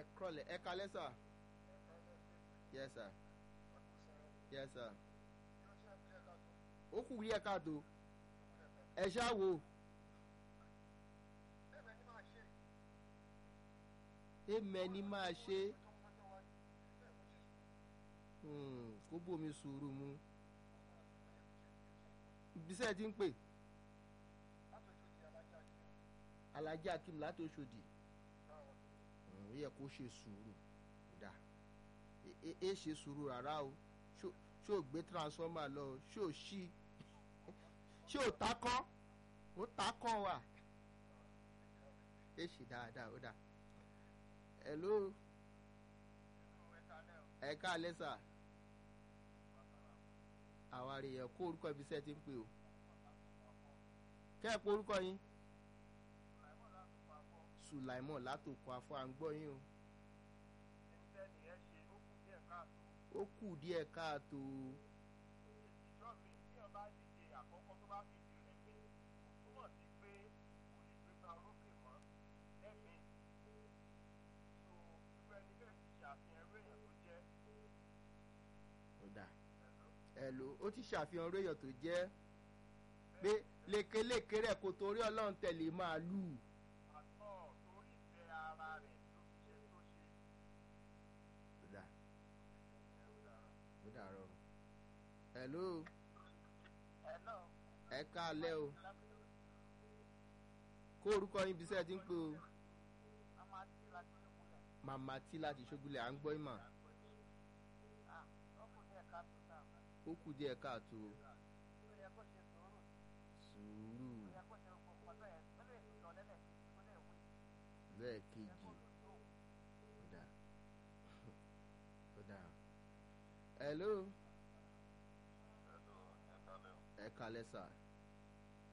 kúrọ̀lẹ́ ẹ kalẹ́ sà yes sir yes sir ó kù rí ẹ káàtó ẹ ṣáà wò èmẹ ni máa ṣe Hmm, kó bómi sùúrù mu bisẹ́ ti ń pè alájà akim láti Òṣòdì ó yẹ kó ṣe sùúrù dà é ṣe sùúrù rárá o ṣó o gbé transformer lọ ṣó o ṣí ṣó o takọ́ ó takọ́ wà é ṣe dáadáa ó dà hello ẹ káalẹ́ sà àwárí yẹn kó orúkọ ibi iṣẹ́ ti ń pè o kẹ́ ẹ̀ pé orúkọ yín sùlàìmọ̀ látòkọ afọ à ń gbọ́ yín o ó kù díẹ̀ káàtó ọ̀dà ẹ̀lò ó ti ṣàfihàn orí èèyàn tó jẹ́ pé lékeléke rẹ̀ kò torí ọlọ́run tẹ̀lé máa lù ú. ọ̀dà ó dàrọ̀ ẹ̀lò ẹ káalẹ́ o kó orúkọ yín bisẹ́ ti ń pè o màmá tí láti ṣógúnlẹ̀ à ń gbọ́ ìmọ̀ ó kù díẹ̀ káàtó sùúrù lẹ́ẹ̀kejì ó dà ó dà hello ẹ kalẹ́ sà.